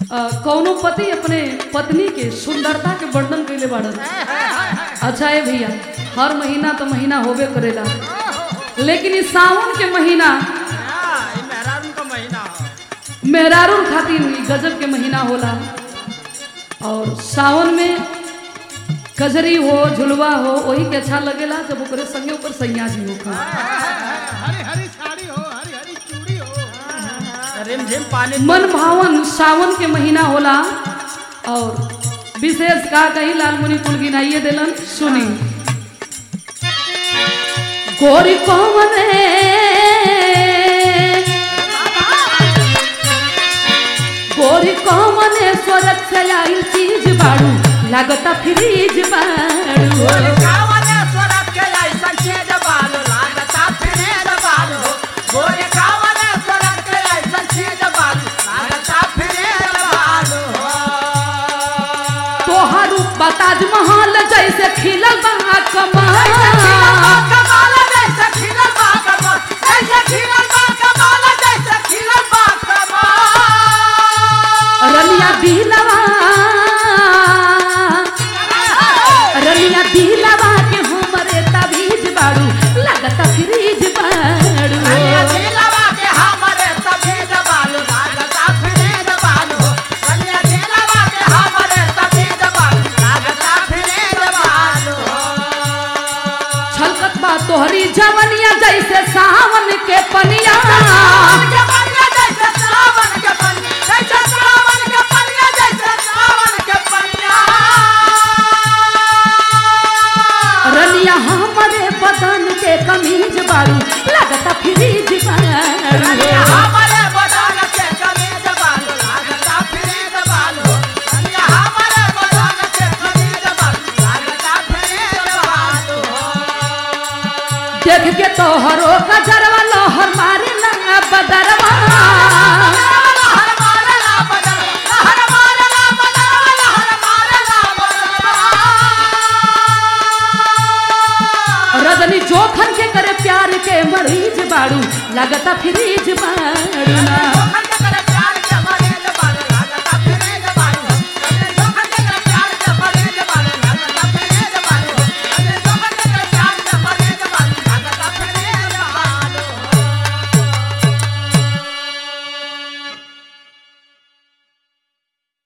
अ, कौनो पति अपने पत्नी के सुंदरता के वर्णन कैले बाड़न अच्छा है भैया हर महीना तो महीना होबे करेला लेकिन इस सावन के महीना हाँ, ई मेहरारू का महीना हो। मेहरारून खातिर ई गजब के महीना होला और सावन में कजरी हो झुलवा हो वही के अच्छा लगेला जब ओकरे संगे ऊपर सैया जी हो हरी हरी साड़ी हो हरी हरी चूड़ी हो रिमझिम पानी मन भावन सावन के महीना होला और विशेष का कहीं लाल मुनि कुल गिनाइए दिलन सुनी गोरी कौमने गोरी कौमने स्वरत से आई चीज बाड़ू लागता फ्रीज बाड़ू कावले स्वरत के ऐसन चीज बालो लागता फिरेज बालो गोरे कावले स्वरत के ऐसन चीज बालो लागता फिरेज बालो तोहर रूप ताजमहल जैसे खिलल बा कमाल कमाल जैसे खिलल बा कमाल जैसे खिलल बा कमाल जैसे खिलल बा कमाल रनिया दिलवा रनिया दिलवा के हमरे तबीज बाड़ू लगता फ्रीज बाड़ू कन्या दिलवा के हमरे तबीज बालो लागता फिरेज बालो कन्या दिलवा के हमरे तबीज बालो लागता फिरेज बालो छलकत बा तोहरी जवनिया जैसे सावन के पनिया सावन के पनिया जैसे सावन के पनिया जैसे सावन के पनिया जैसे सावन के पनिया रनिया हमरे बदन के कमीज बाड़ू लगता फ्रीज बाड़ू कन्या हमरे बदन के कमीज बालो लागता फिरेज बालो कन्या हमरे बदन के कमीज बालो लागता फिरेज बालो देख के तोहरो गजरवा लोहर मारे ना बदरवा लहर मारला बदल लहर मारला बदल लहर मारला बदल रजनी जोखन के करे प्यार के मरीज बाड़ू लगता फ्रीज